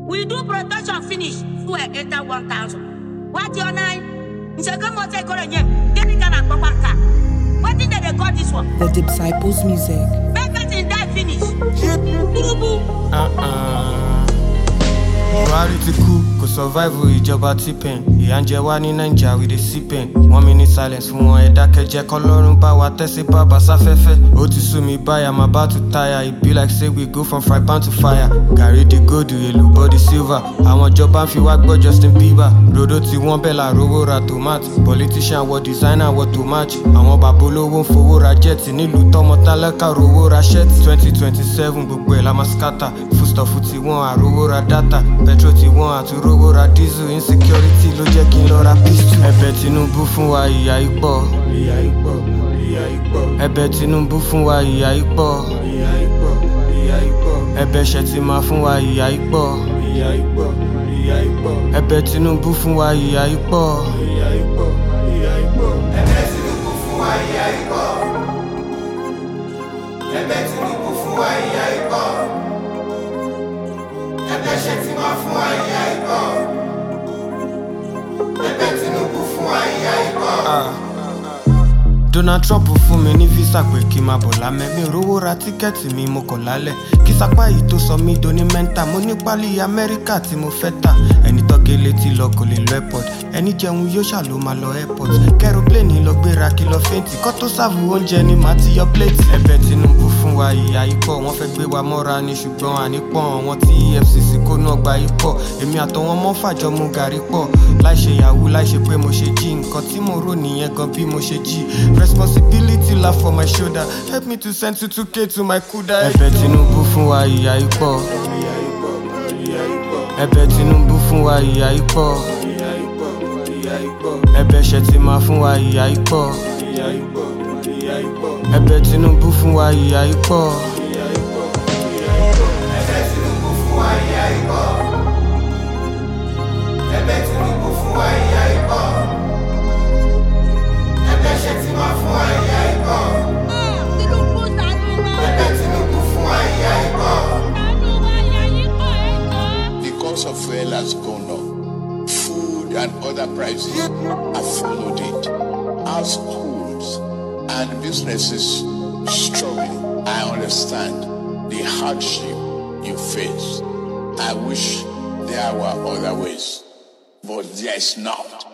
We do protection finish. Fuel enter 1,000. What your nine? Nseke mo take on yem. Get it kana papa ka. What did they call this one? The Disciples Music. Make person die finish. Burubu. buhari ti kú kò survive ìjọba tipen ìyà ń jẹ wá ní naija we dey see pain one minute silence fún wọn ẹ dákẹ́jẹ́ kọlọ́run bá wa tẹ́sí bàbá sáfẹ́fẹ́ ó ti sú mi báyà má bá tu táyà e be like say we go from fry pan to fire gàrí di gold èlò body silver àwọn ìjọba ń fi wá gbọ́ justin bieber rodo tí wọ́n bẹ̀ la rówó ra tomato politician wọ designer wọ to match àwọn bàbá olówó ń fowó ra jet nílùú tọmọ tálákà rówó ra shirt twenty twenty seven gbogbo ẹ̀ la máa scatter foodstuff ti wọ́n àrówó ra data petrol ti wọ́n àtúrówó ra diesel insecurity ló jẹ́ kí n lọ ra pistol. ẹ̀bẹ̀ tinubu fún wa ìyà ipò. ẹ̀bẹ̀ tinubu fún wa ìyà ipò. ẹ̀bẹ̀ ṣètìmá fún wa ìyà ipò. ẹ̀bẹ̀ tinubu fún wa ìyà ipò. ẹ̀bẹ̀ tinubu fún wa ìyá ikọ ẹ̀bẹ̀ ṣètìmá fún wa ìyá ikọ ẹ̀bẹ̀ tinubu fún wa ìyá ikọ. donald trump fún mi ní visa pé kí n máa bọ̀ lámẹ́ mi ò rówó ra tíkẹ́ẹ̀tì mi mo kọ̀ lálẹ́ kí sapá yìí tó sọ mí doni mẹ́ńtà mo ní pálí amẹ́ríkà tí mo fẹ́ tà ẹni tọ́gẹ́ létí lọ kò lè lọ airport ẹni jẹun yóò ṣà ló máa lọ airport kẹrọpléènì lọ gbéra kí lọ fẹ́ǹtì kọ́ tó sáàbù oúnjẹ ni màá ti yọ pléètì. ẹ̀bẹ̀ tinubu fún wa ìyá ikọ̀ wọ́n fẹ́ gbé wa mọ́ra ni ṣùgbọ́n ànípọ̀n wọn tí efcc kó náà gba ikọ̀ èmi àtọwọn mọ́ fàjọ mu gàrí pọ̀ láì ṣe yahoo láì ṣe pé mo ṣe jí nǹkan tí mo rò nìyẹn gan bí mo ṣe jí responsibility la for my shoulder help me to send two two k to my kuda. ẹ̀bẹ̀ tinubu fún wa ìyá ikọ̀ ẹ̀bẹ̀ tinubu fún wa ìyá ikọ̀ ẹ̀bẹ̀ ṣètìmá fún wa ìyá ikọ̀ ẹ̀bẹ̀ tinubu fún wa ìyá ikọ̀. ẹ̀bẹ̀ tinubu fún wa ìyá ikọ ẹ̀bẹ̀ tinubu fún wa ìyá ikọ ẹ̀bẹ̀ ṣètìmá fún wa ìyá ikọ Tinubu ṣàánú wa. ẹ̀bẹ̀ tinubu fún wa ìyá ikọ. Ṣàánú wa ìyá yìí kọ́ ẹ̀jọ̀. The cost of fuel has gone up. Food and other prices have followed it. Households and businesses struggling. I understand the hardship you face. I wish there were other ways, but there is not.